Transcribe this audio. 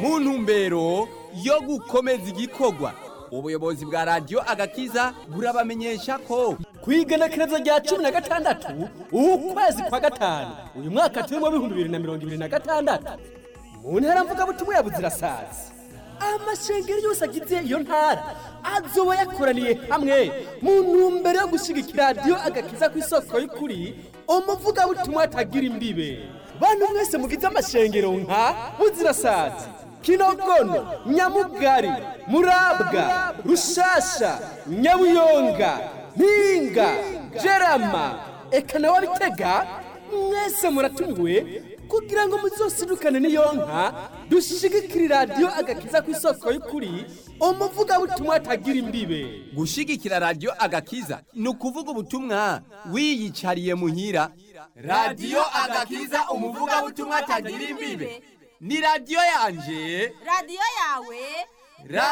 mu ntumbero yo gukomeza igikorwa ubuyobozi bwa radiyo agakiza burabamenyesha ko kwigenekerezo rya cumi na gatandatu ukwezi kwa gatanu uyu mwaka turimo w'ibihumbi bibiri na mirongo ibiri na gatandatu mu ntara mvugabutumwa ya buzirasazi amashengero yose agize iyo ntara azoba yakoraniye hamwe mu ntumbero yo gushyigikira radiyo agakiza ku isoko y'ukuri umuvugabutumwa atagira imbibe bantu mwese mugize amashengero nka buzirasazi kinogono nyamugari murabwa rushasha nyabuyonga mpinga jerama eka nawe bitega mwese muratumiwe kugira ngo muzosidukane n'iyo nka dushigikire radiyo agakiza ku isoko y'ukuri umuvugabutumwa atagira imbibe gushyigikira radiyo agakiza ni ukuvuga ubutumwa wiyicariye muhira radiyo agakiza umuvugabutumwa atagira imbibe ni radiyo yanje radiyo yawe